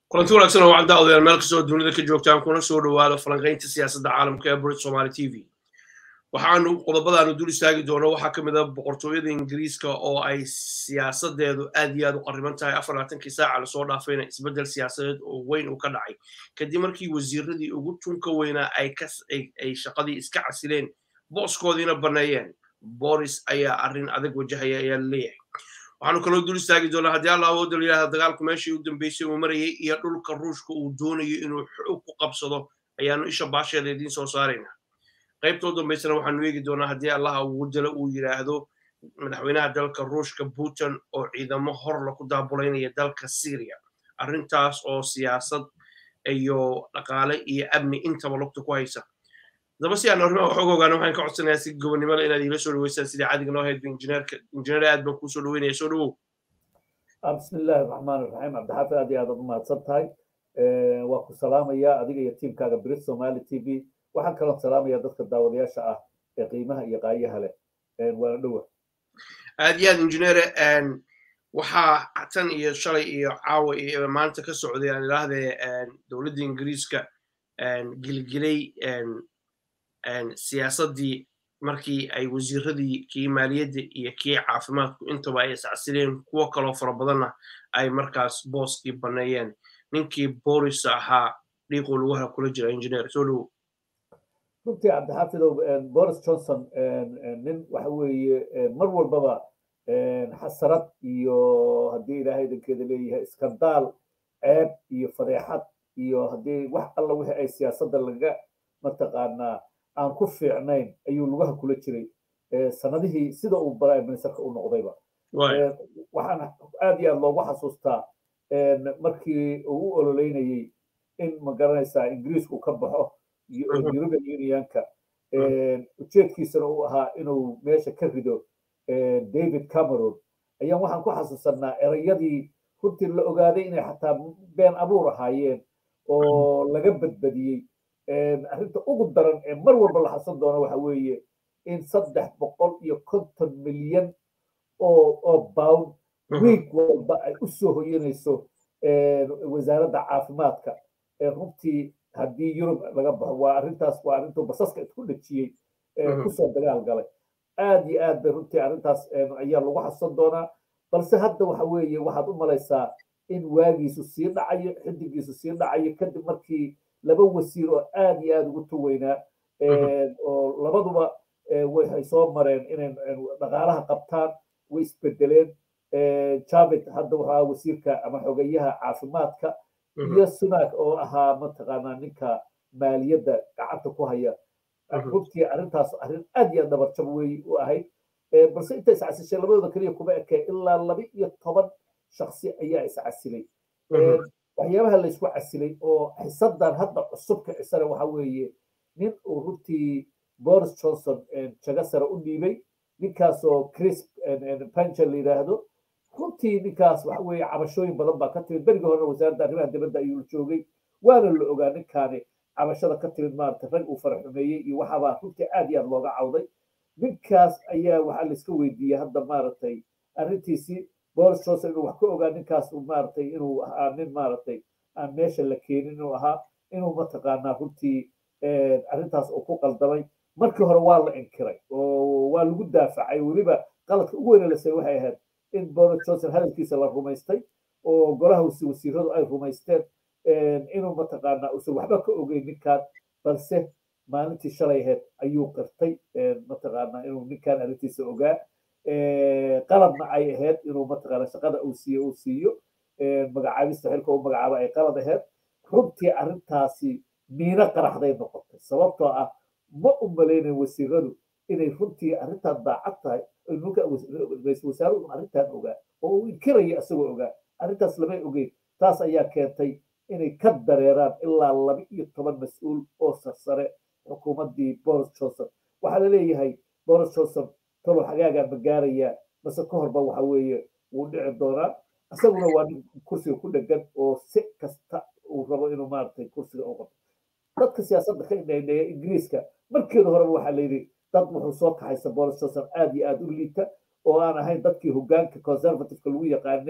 kulanti wanaagsan oo wacda odayaal meel kastoo dunida ka joogtaan kuna soo dhowaado falanqaynta siyaasadda caalamka ee brit somali t v waxaanu qodobadaanu dul istaagi doono waxaa ka mid a boqortooyada ingiriiska oo ay siyaasadeedu aad iyo aad u qarriban tahay afar labaatankii saaca lasoo dhaafayna isbeddel siyaasadeed oo weyn uu ka dhacay kadib markii wasiiradii ugu tunka weynaa ay shaqadii iska casileen booskoodiina banneeyeen boris ayaa arrin adag wajahaya ayaa laleeyahay waxaanu kaloo dul istaagi doonaa haddii alla awoodda la yidhahda dagaalku meeshii u dambeysay uu marayay iyo dhulka ruushka uu doonayo inuu xoog ku qabsado ayaanu isha baasheeda idiin soo saaraynaa qaybta u dambaysana waxaanu eegi doonaa haddii allaha ugu dalo uu yidhaahdo madaxweynaha dalka ruushka putin oo ciidamo horla ku daabulaynaya dalka syria arrintaas oo siyaasad iyo dhaqaale iyo amni intaba lugta ku haysa daba si aan arrimaha waxooga ogaano waxaan ka codsanayaa si gobonnimada inaad iila soo dhaweysaan sidii caadiga noo hayd injineerka injineer aad baan kuu soo dhaweynaya soo dhawow bismi illaahi raxmaan iraxiim cabdixaafid aad iyo aad u mahadsan tahay waa ku salaamaya adiga iyo tiimkaaga brit somali t v waxaan kaloo salaamaya dadka daawadayaasha ah ee qiimaha iyo qaayaha leh waana dhowa aad iyo aad injineere waxaa tan iyo shalay iyo caawa iyo maanta ka socday aan idhaahdee dowladda ingiriiska gilgilay siyaasaddii markii ay wasiiradii kii maaliyadda iyo kii caafimaadku intaba ay iscasileen kuwo kaloo fara badanna ay markaas booskii banneeyeen ninkii boris ahaa dhiiquu lugaha kula jira injineer soo dhowo runtii cabdixaafidow boris johnson nin waxa weeye mar walbaba xasarad iyo haddii ilaahay dankeeda leeyahay iskandaal ceeb iyo fadeexad iyo haddii wax alla wixii ay siyaasadda laga mataqaanaa aan ku fiicnayn ayuu lugaha kula jiray sanadihii sida uu prime ministerka u noqdayba waxaan aad iyo aad loogu xasuustaa markii uu u ololeynayey in magaranaysaa ingiriisku ka baxo european unionka ujeedkiisana uu ahaa inuu meesha ka rido david cameron ayaan waxaan ku xasuusanaa erayadii runtii la ogaaday inay xataa been abuur ahaayeen oo laga badbadiyey arrinta ugu daran ee mar walba la xasan doono waxa weeye in saddex boqol iyo konton milyan oo oo bound wiig walba ay u soo hoyanayso wasaaradda caafimaadka runtii haddii yurub laga baxo waa arrintaas waa arrintuu basaska isku dhejiyey kusoo dagaal galay aad iyo aad bay runtii arrintaas ayaa lagu xasan doonaa balse hadda waxa weeye waxaad u malaysaa in waagiisu sii dhacayo xidigiisu sii dhacayo kadib markii laba wasiir oo aad iyo aad ugu tuweynaa oo labaduba waxay soo mareen inay dhaqaalaha qabtaan way isbedeleen javid hadda waxaa wasiirka ama xogeyaha caafimaadka iyo sunak oo ahaa mataqaanaa ninka maaliyadda gacanta ku haya runtii arrintaas arrin aad iyo aad dhabarjab wey u ahayd balse inta iscasishay labadooda keliya kuma ekee ilaa laba iyo toban shaksi ayaa iscasilay waxyaabaha laysku casilay oo xisadan hadda cusubka cisana waxa weeye nin uu runtii boris johnson jago sare u dhiibay ninkaasoo chris pancher la yidhaahdo runtii ninkaas waxa weeye cabashooyin badan baa ka timid berigii horena wasaaradda arrimaha dibadda ayuu joogay waana la ogaa ninkaani cabashada ka timid maarata rag uu faraxumeeyey iyo waxaabaa runtii aad iyo aad looga cawday ninkaas ayaa waxaa laiska weydiiyey hadda maaragtay arrintiisii boris johnson inuu wax ka ogaa ninkaas maaragtay inuu ahaa nin maaragtay aan meesha la keenin inuu ahaa inuu mataqaanaa runtii arrintaas uu ku qaldamay markii hore waa la inkiray oo waa lagu daafacay weliba qaladka ugu weyna lasay waxay ahayd in boris johnson hadalkiisa la rumaystay oo golaha wasiiradu ay rumaysteen inuu mataqaanaa uusan waxba ka ogeyn ninkan balse maalintii shalay ahayd ayuu qirtay mataqaanaa inuu ninkan arrintiisa ogaa qaladna ay ahayd inuu mataqaana shaqada uu siiyo uu siiyo magacaabista xilka uu magacaabo ay qalad ahayd runtii arrintaasi miino qaraxday noqotay sababtoo ah ma u malaynayn wasiiradu inay runtii arrintan daacad tahay ra-isul wasaaruhu arrintan ogaa oo uu inkiraya isagoo ogaa arrintaas lamay ogeyn taas ayaa keentay inay ka dareeraan ilaa laba iyo toban mas-uul oo sarsare xukuumaddii boris johnson waxaa la leeyahay boris johnson talow xagaagaa ma gaarayaa mase ka horba waxa weeye wuu dhici doonaa isaguna waa nin kursiga ku dhegan oo si kasta uu rabo inuu maaragtay kursiga u qabto dadka siyaasadda ka indhaindheeya ingiriiska markeeda horeba waxaa layidhi dad wuxuu soo kaxaysa boris johnson aad iyo aad u liita oo aan ahayn dadkii hogaanka conservativeka lagu yaqaanay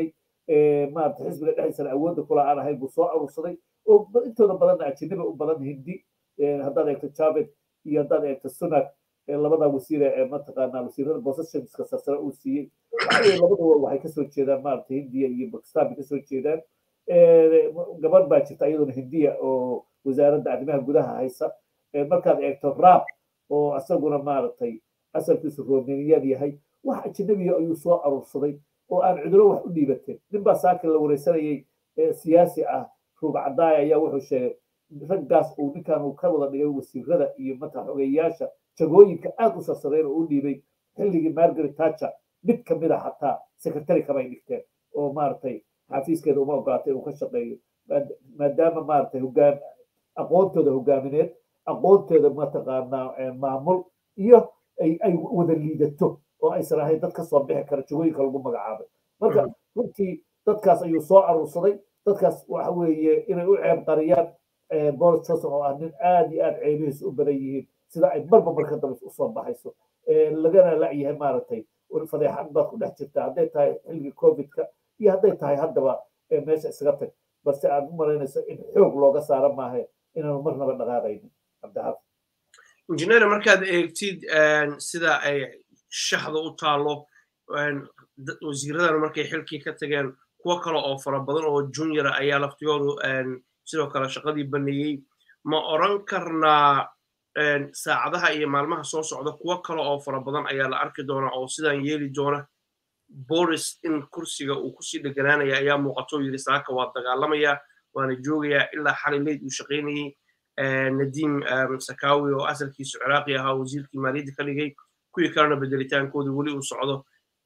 maarata xisbiga dhexdiisana awoodda kula aan ahayn buu soo aruursaday oo intooda badanna ajaniba u badan hindi haddaad eegto javed iyo haddaad eegto sunak labada wasiire ee mataqaanaa wasiirada positionska sarsare uu siiyey labaduba waxay kasoo jeedaan maarata hindiya iyo bakistan bay kasoo jeedaan gabadh baa jirta iyaduna hindiya oo wasaaradda arrimaha gudaha haysa markaad eegto raab oo isaguna maaragtay asalkiisu romaniyan yahay wax ajanabiya ayuu soo aruursaday oo aan cuduro wax u dhiibateen nin baa saakin la wareysanayay siyaasi ah ruug cadaaya ayaa wuxuu sheegay raggaas uu ninkan uu ka wada dhigay wasiirada iyo mata xogeyaasha jagooyinka aad u sarsareyn oo u dhiibay xilligii margaret thatcher mid kamid a xataa secretary kamay dhigteen oo maaragtay xafiiskeeda uma ogolaatay inuu ka shaqeeyo maadaama maaragtay hogaan aqoontooda hogaamineed aqoontooda mataqaanaa maamul iyo ay wada liidato oo aysan ahayn dad kasoo bixi kara jagooyinka lagu magacaabay marka runtii dadkaas ayuu soo aruursaday dadkaas waxa weeye inay u ceeb qariyaan boris johnson oo ah nin aad iyo aad ceebihiisa u badan yihiin sida ay marba marka dambe usoo baxayso lagana lacyahay maaragtay fadeexad baad ku dhex jirtaa hadday tahay xilligii covidka iyo hadday tahay haddaba meesha isaga tag balse aad u malaynayso in xoog looga saara maaha inaanu marnaba dhaqaaqaynin cabdixaafid injineer markaad eegtid sida ay shaxda u taalo wasiiradana markay xilkii ka tageen kuwo kale oo fara badan oo juniora ayaa laftigoodu sidoo kale shaqadii baneeyey ma oran karnaa saacadaha iyo maalmaha soo socda kuwo kale oo fara badan ayaa la arki doona oo sidaan yeeli doona boris in kursiga uu kusii dheganaanaya ayaa muuqato yidhi saaka waa dagaalamaya waana joogayaa ilaa xalay leyd uu shaqaynayey nadiim sakawi oo asalkiisu ciraaqi ahaa wasiirkii maaliyadda ka dhigay kuwii kalena bedelitaankooda weli uu socdo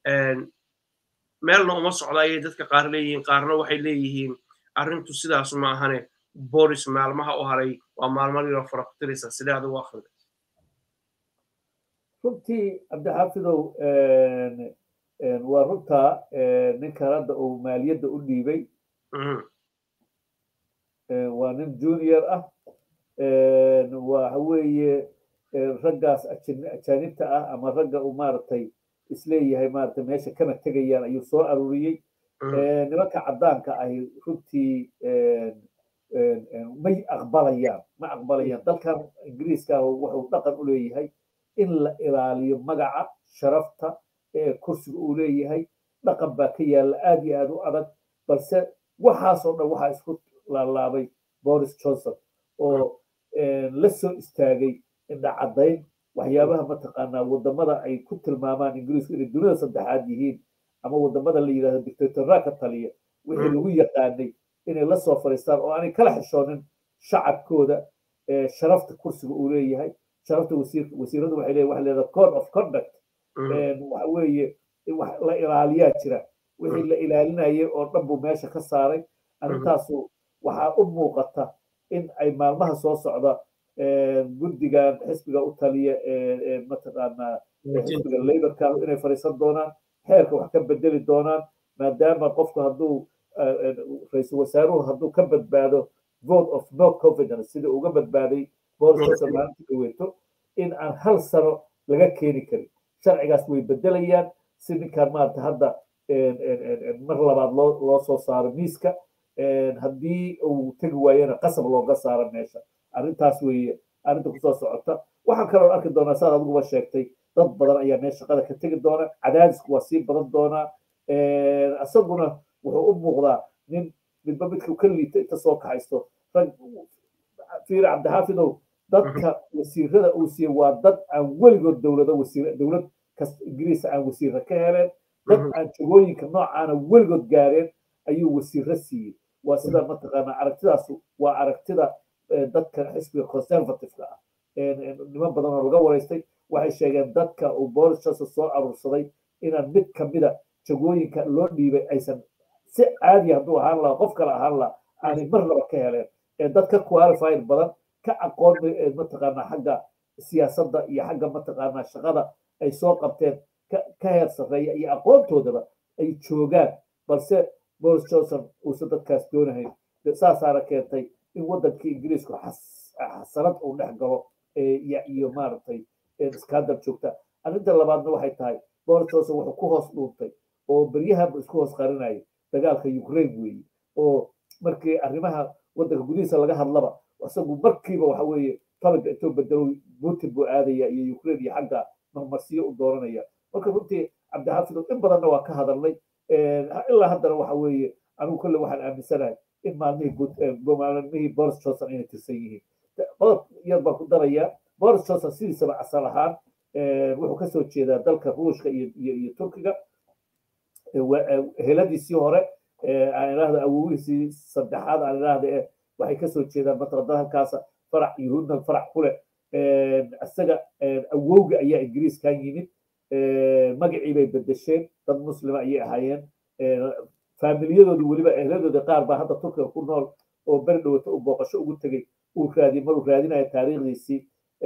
meelna uma socda ayay dadka qaar leeyihiin qaarna waxay leeyihiin arrintu sidaas ma ahane boris maalmaha u haray waa maalmo yaro fara ku tiraysa sidee adigu akhrida runtii cabdixaafidow waa runtaa ninkan hadda uu maaliyadda u dhiibay waa nin junior ah waxa weeye raggaas ajaanibta ah ama ragga uu maaragtay isleeyahay maaragtay meesha kana tegayaan ayuu soo aruuriyey nimanka caddaanka ahi runtii may aqbalayaan ma aqbalayaan dalkan ingiriiska wuxuu dhaqan u leeyahay in la ilaaliyo magaca sharafta kursiga uu leeyahay dhaqan baa ka yaalla aad iyo aad u adag balse waxaasoo dhan waxaa isku laalaabay boris johnson oo la soo istaagay indhacaddayn waxyaabaha mataqaanaa wadamada ay ku tilmaamaan ingiriisku inay dunida saddexaad yihiin ama wadamada la yidhahdo dictatorra ka taliya wixii lagu yaqaanay inay la soo fadhiistaan oo aanay kala xishoonin shacabkooda sharafta kursiga uu leeyahay sharafta wasiiradu waxay leeyahay waxa leedahay code of conduct waxa weeye wax la ilaaliyaa jira wixii la ilaalinayay oo dhan buu meesha ka saaray arrintaasu waxaa u muuqata in ay maalmaha soo socda guddigan xisbiga u taliya mataqaanaa xisbiga laborka inay fadhiisan doonaan xeerka wax ka bedeli doonaan maadaama qofku hadduu ra-iisul wasaaruhu hadduu ka badbaado vote of no confidence sida uga badbaaday boris johnson maalintii dhaweeto in aan hal sano laga keeni karin sharcigaas way bedelayaan si ninkaan maarata hadda mar labaad loo loo soo saaro miiska haddii uu tegi waayena qasab looga saaro meesha arrintaas weeye arrinta kusoo socota waxaan kaloo arki doonaa saad adiguba sheegtay dad badan ayaa meesha shaqada ka tegi doona cadaadisku waa sii badan doonaa isaguna wuxuu u muuqdaa nin midba midka ka liita inta soo kaxaysto rag fiir cabdixaafidow dadka wasiirada uu siiyey waa dad aan weligood dowlado wasiir dowlad kasta ingiriisa aan wasiirra ka heleen dad aan jagooyinka noocaana weligood gaareen ayuu wasiirro siiyey waa sida mataqaanaa aragtidaas waa aragtida dadka xisbiga conservativeka ah niman badan oo laga waraystay waxay sheegeen dadka uu boris johnson soo aruursaday inaan mid kamida jagooyinka loo dhiibay aysan si caadi hadduu ahaan lahaa qof kale ahaan lahaa aanay marnaba ka heleen ee dad ka qualified badan ka aqoon mataqaanaa xagga siyaasadda iyo xagga mataqaanaa shaqada ay soo qabteen ka heer sarreeya iyo aqoontoodaba ay joogaan balse boris johnson uusan dadkaas doonahayn saasaana keentay in waddankii ingiriisku xasanad uu dhex galo iyo maaragtay iskaandal joogta arrinta labaadna waxay tahay boris johnson wuxuu ku hoos dhuuntay oo beryahanba isku hoos qarinayay dagaalka ukraine weeye oo markii arrimaha waddanka gudihiisa laga hadlaba isagu markiiba waxa weeye talaga intuu bedelo putin buu aadaya iyo ukraine iyo xagga marmarsiyo u dooranaya marka runtii cabdixaafid in badanna waa ka hadalnay ilaa haddana waxa weeye anigu kolle waxaan aaminsanahay in maalmihii maalmihii boris johnson inay tirsan yihiin qodob yar baan ku darayaa boris johnson sidiisaba asal ahaan wuxuu kasoo jeedaa dalka ruushka iyo iyo turkiga heladiisii hore aan idhaahdo awowihiisii saddexaad aan idhaahda eh waxay kasoo jeedaan mataqada halkaasa farac yuhuudna farac ku leh isaga awowga ayaa ingiriiskan yimid magacii bay bedesheen dad muslima ayay ahaayeen faamiliyadoodu weliba ehladooda qaar baa hadda turkiga ku nool oo beri dhowata u booqasho ugu tegey uu raadi maruu raadinaya taariikhdiisii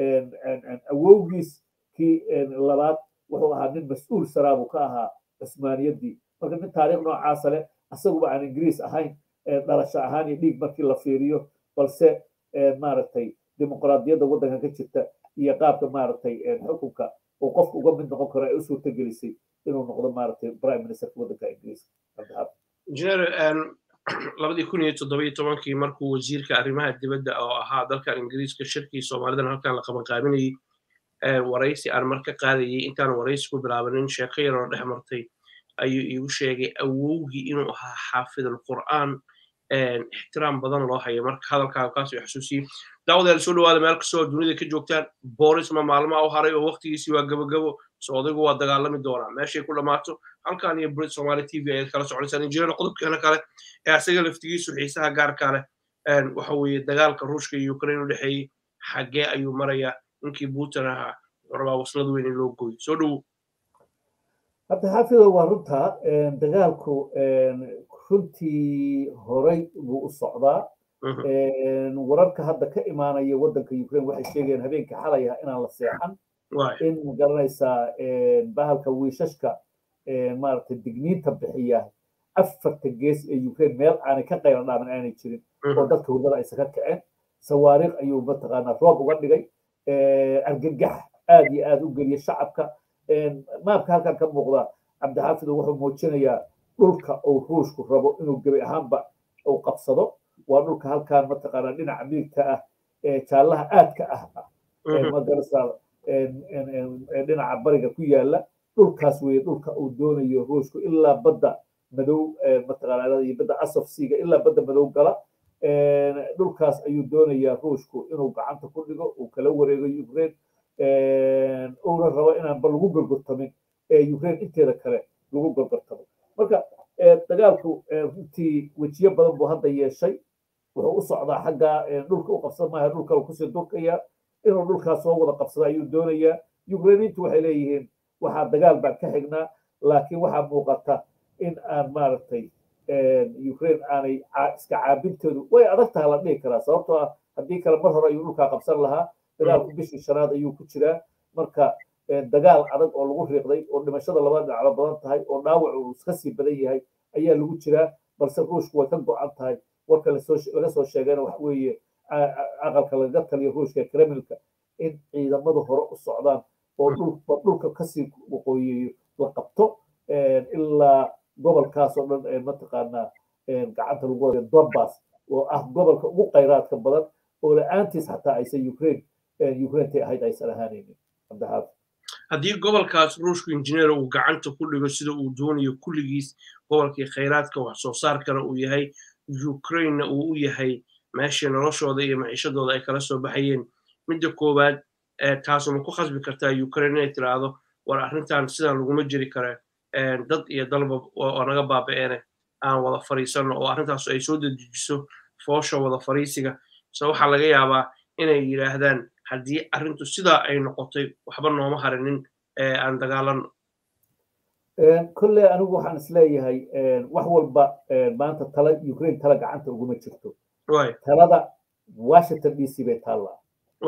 awowgiis kii labaad wuxuu ahaa nin mas-uul saraabu ka ahaa cusmaaniyaddii marka nin taariikh noocaasa leh isaguba aan ingiriis ahayn dhalasho ahaan iyo dhiig markii la fiiriyo balse maaragtay dimuqraadiyadda waddankan ka jirta iyo qaabka maaragtay xukunka uu qofka uga mid noqon karo ay u suurta gelisay inuu noqdo maaragtay prime ministerka waddanka ingiriiska injineer labadii kun iyo toddobiyo tobankii markuu wasiirka arrimaha dibadda oo ahaa dalkan ingiriiska shirkii soomaalidan halkan la qabanqaabinayey waraysi aan marka qaadayay intaan waraysi ku bilaabanin sheeko yaroo dhex martay ayuu iigu sheegay awowgii inuu ahaa xaafidul qur'aan ixtiraam badan loo hayo marka hadalkaaga kaas uu xasuusiyey daawadayaal soo dhawaada meel kastoo dunida ka joogtaan boris ma maalmaha u haray oo waqtigiisii waa gabagabo so odaygu waa dagaalami doonaa meeshay ku dhammaato halkan iyo brit somali t v ayaad kala soconaysaan injineer qodobkeena kale ee asaga laftigiisu xiisaha gaarka leh waxa weeye dagaalka ruushka iyo ukraine u dhexeeyey xaggee ayuu marayaa ninkii putin ahaa wuxuu rabaa waslad weyn in loo gooyo soo dhowow hadda xaafido waa runta dagaalku runtii horay buu u socdaa wararka hadda ka imaanaya waddanka ukraine waxay sheegayaan habeenkii xalay ah inaan la seexan in magaranaysaa bahalka wiishashka maaragtay digniinta bixiya afarta gees ee ukraine meel aanay ka qayla dhaamin aanay jirin oo dadka hurdada aysan ka kaceen sawaariikh ayuu mataqaanaa roob uga dhigay argagax aad iyo aad u geliya shacabka maabka halkan ka muuqda cabdixaafid wuxuu muujinayaa dhulka uu ruushku rabo inuu gebi ahaanba uu qabsado waa dhulka halkan mataqaanaa dhinaca midigta ah ee jaallaha aadka ah magarasa dhinaca bariga ku yaala dhulkaas weeye dhulka uu doonayo ruushku ilaa badda madow mataqaanaa iyo badda asofsiga ilaa badda madow gala dhulkaas ayuu doonayaa ruushku inuu gacanta ku dhigo uu kala wareego ukraine uuna rabo inaanba lagu gorgortamin ee ukraine inteeda kale lagu gorgortamo marka dagaalku runtii wejiyo badan buu hadda yeeshay wuxuu u socdaa xagga dhulka u qabsan maaha dhulka uu kusii durkaya inuu dhulkaas soo wada qabsado ayuu doonayaa ukrainiintu waxay leeyihiin waxaa dagaal baan ka xignaa laakiin waxaa muuqata in aan maaragtay ukraine aanay iska caabintoodu way adag tahay la dhihi karaa sababtoo ah haddii kale mar hore ayuu dhulkaa qabsan lahaa dagaalku bishii shanaad ayuu ku jiraa marka dagaal adag oo lagu riiqday oo dhimashada labada dhinacba badan tahay oo dhaawac uu iska sii badan yahay ayaa lagu jiraa balse ruushku way ka go-an tahay warka laga soo sheegayna waxa weeye aqalka lagaga taliyo ruushka kremlka in ciidamadu hore u socdaan oo dhulka kasii waqooyeeyo la qabto ilaa gobolkaas oo dhan mataqaanaa gacanta lagu wada donbass oo ah gobolka ugu khayraadka badan oo la-aantiis xataa aysan ukraine ukraintay ahayd aysan ahaanaynin cabdixaafid haddii gobolkaas ruushku injineer uu gacanta ku dhigo sida uu doonayo kulligiis gobolkii khayraadka wax soo saarkana uu yahay ukrainena uu u yahay meeshii noloshooda iyo maciishadooda ay kala soo baxayeen midda koowaad taasuma ku khasbi kartaa ukraine inay tiraahdo war arrintan sidan laguma jiri kare dad iyo dalba oo naga baaba'eene aan wada fariisanno oo arrintaas ay soo dedejiso foosha wada fariisiga se waxaa laga yaabaa inay yidhaahdaan haddii arrintu sidaa ay noqotay waxba nooma harinin aan dagaalanno kolle anigu waxaan isleeyahay wax walba maanta tala ukraine tala gacanta uguma jirto talada washington d c bay taallaa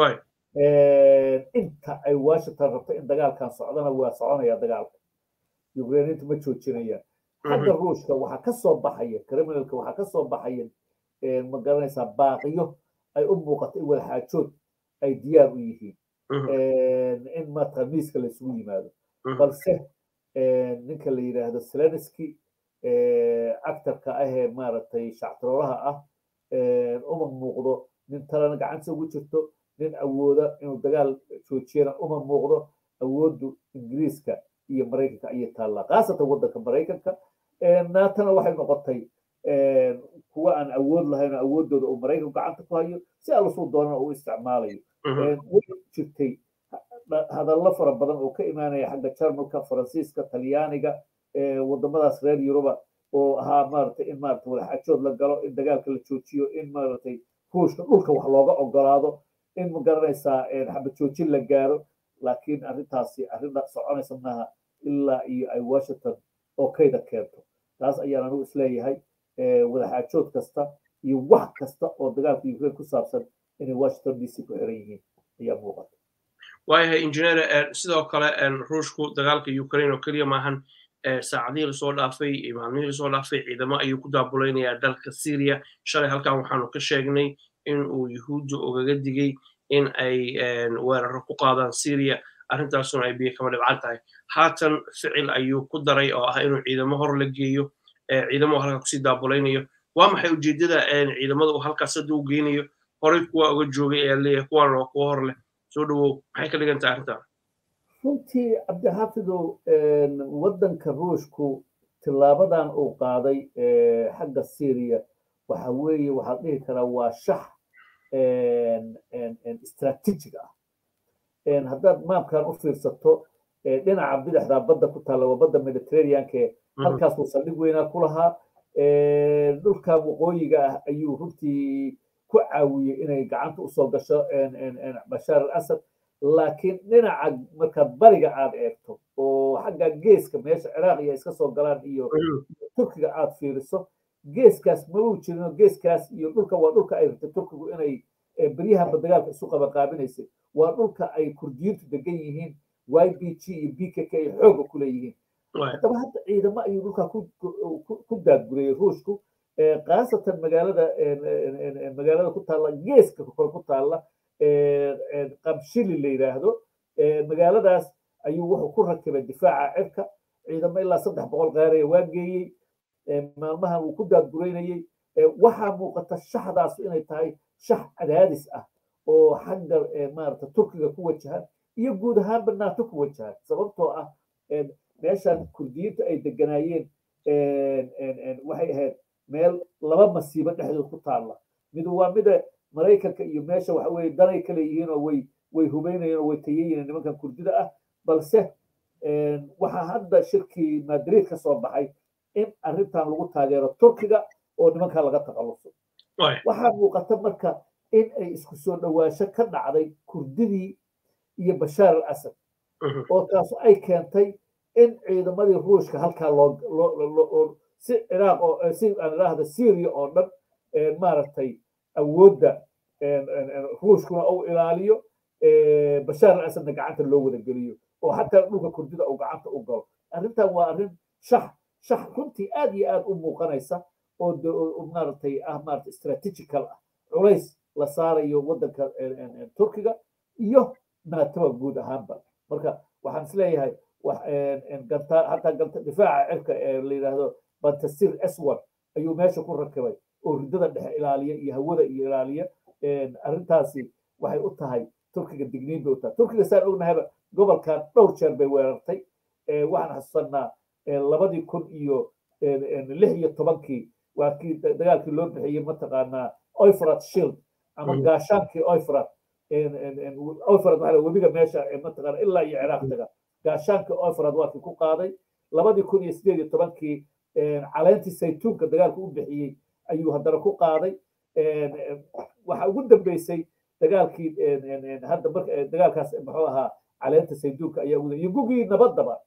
inta ay washington rabto in dagaalkan socdana waa soconaya dagaalka ukrainiintu ma joojinayaan xagga ruushka waxaa ka soo baxaya criminalka waxaa ka soo baxaya ma garanaysaa baaqiyo ay u muuqato in wadaxaajood ay diyaar u yihiin in maata miiska laysugu yimaado balse ninka la yidhaahdo seleniski actarka ahee maaragtay shactiroolaha ah uma muuqdo nin talana gacanta ugu jirto nin awooda inuu dagaal joojiyana uma muuqdo awooddu ingiriiska iyo maraykanka ayay taallaa khaasatan waddanka maraykanka naatana waxay noqotay kuwa aan awood lahayn oo awooddooda uu maraykanku gacanta ku hayo si allusuu doonana uu isticmaalayo way jirtay hadallo fara badan oo ka imaanaya xagga jarmalka faransiiska talyaaniga wadamadaas reer yuruba oo ahaa maaragtay in maaragtay wadaxaajood la galo in dagaalka la joojiyo in maaragtay ruushka dhulka wax looga ogolaado in ma garanaysaa xabad joojin la gaaro laakiin arrintaasi arrinta soconaysa maaha ilaa iyo ay washington oo kayda keento taas ayaan anigu isleeyahay wadaxaajood kasta iyo wax kasta oo dagaalka ukraine ku saabsan inay washington d c ku xiran yihiin ayaa muuqata waayahay injineer sidoo kale ruushku dagaalka ukraine oo keliya maahan saacadihii lasoo dhaafay iyo maalmihii lasoo dhaafay ciidamo ayuu ku daabulaynayaa dalka syria shalay halkan waxaanu ka sheegnay in uu yuhuudda ogaga digay in ay weeraro ku qaadaan syria arrintaasuna ay biyo kama dhibcan tahay haatan ficil ayuu ku daray oo ah inuu ciidamo hor la geeyo ciidamo halka kusii daabulaynayo waa maxay ujeeddada ciidamada uu halkaas hadda u geynayo horey kuwa uga joogay ayaa leeyahay kuwan waa kuwa hor leh soo dhawow maxay ka dhigan tahay arrintan runtii cabdixaafidow waddanka ruushku tilaabadan uu qaaday xagga syria waxa weeye waxaad dhihi karaa waa shax istraatiijig ah haddaad maamkan u fiirsato dhinaca bidixda badda ku taalla waa badda mediterraneanke halkaasuu saldhig weynaa ku lahaa dhulka waqooyiga ah ayuu runtii ku caawiyey inay gacanta usoo gasho bashaar al asad laakiin dhinaca markaad bariga aad eegto oo xagga geeska meesha ciraaq iyo iska soo galaan iyo turkiga aad fiiriso geeskaas mabuu jirinoo geeskaas iyo dhulka waa dhulka ay rabtay turkigu inay beryahanba dagaalka isu qabaqaabinaysay waa dhulka ay kurdiyiintu degan yihiin y b g iyo b k k ay xooga ku leeyihiin haddaba hadda ciidamo ayuu dhulka ku daadgurayay ruushku khaasatan magaalada magaalada ku taalla geeska kore ku taalla qabshili la yidhaahdo magaaladaas ayuu wuxuu ku rakibay difaaca cirka ciidamo ilaa saddex boqol qaaraya waa geeyey maalmahan wuu ku daadguraynayey waxaa muuqata shaxdaas inay tahay shax cadaadis ah oo xagga maarata turkiga ku wajahan iyo guud ahaanba naato ku wajahan sababtoo ah meeshan kurdiyiinta ay deganaayeen waxay ahayd meel laba masiibo dhexdood ku taalla mid waa mida maraykanka iyo meesha waxa weye danay kale yihiin oo way way hubeynayeen oo way tayayiin nimankan kurdida ah balse waxaa hadda shirkii madrid ka soo baxay in arrintan lagu taageero turkiga oo nimankan laga takhaluso waxaa muuqata marka in ay isku soo dhowaansho ka dhacday kurdidii iyo bashaar al asad oo taas ay keentay in ciidamadii ruushka halkaa loo si ciraaq oo si aan idhaahda syria oo dhan maaragtay awoodda ruushkuna uu ilaaliyo bashaar al asadna gacanta loo wada geliyo oo xataa dhulka kurdida uu gacanta u galo arrintan waa arrin shax shax runtii aad iyo aad u muuqanaysa oo maaragtay ah maaragtay strategical ah culays la saarayo waddanka turkiga iyo naatoba guud ahaanba marka waxaan isleeyahay hataa difaaca cirka ee la yidhaahdo bantasir s1 ayuu meesha ku rakibay oo ridada dhexe ilaaliya iyo hawada iyo ilaaliya arrintaasi waxay u tahay turkiga digniin bay u tahay turkiga saan ognahayba gobolkan dhowr jeer bay weerartay waxaan xasuusanaa labadii kun iyo lix iyo tobankii waa kii dagaalkii loo bixiyey mataqaanaa oifrat shield ama gaashaankii oifrat oifrat waxaa webiga meesha mataqaana ilaa iyo ciraaq taga gaashaankii oifrat waa kii ku qaaday labadii kun iyo sideed iyo tobankii caleentii saytuunka dagaalka u bixiyey ayuu haddana ku qaaday waxa ugu dambeysay dagaalkii hadda marka dagaalkaas muxuu ahaa caleenta saytuunka ayaa ugu iyo gugii nabadaba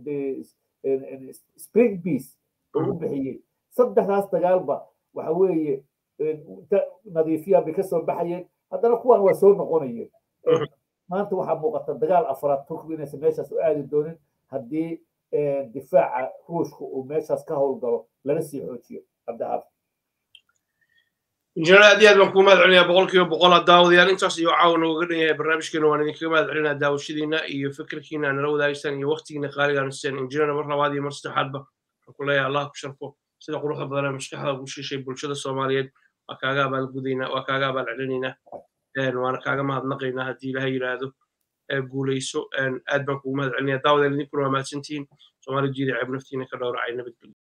spring beas oo u bixiyey saddexdaas dagaalba waxa weeye nadiifiyaan bay kasoo baxayeen haddana kuwan waa soo noqonayeen maanta waxaa muuqata dagaal afraad turkigu inaysan meeshaas u aadi doonin haddii difaaca ruushka uu meeshaas ka howlgalo lana sii xoojiyo cabdixaaf injineer aad iyo aad baan kuu mahad celinayaa boqolkiiba boqol daawadayaal intaas iyo caawa nooga dhan yahay barnaamijkeena waan idinkaga mahad celinaa daawashadiina iyo fikirkiina nala wadaagisaan iyo waqtigiina qaaligaan siiseen injineer mar labaad iyo mar saddexaadba waxaan ku leeyahay allah ku sharfo sida quruxda badan ee maskaxda ugu shishay bulshada soomaaliyeed waa kaaga abaalgudaynaa waa kaaga abaalcelinaynaa waana kaaga mahadnaqaynaa haddii ilaha yidhaahdo guulayso aad baan kugu mahad celinaya daawadeen idinkuna waa mahadsantihiin soomaali jiida ceeb naftiina ka dhowracay nabadgelyo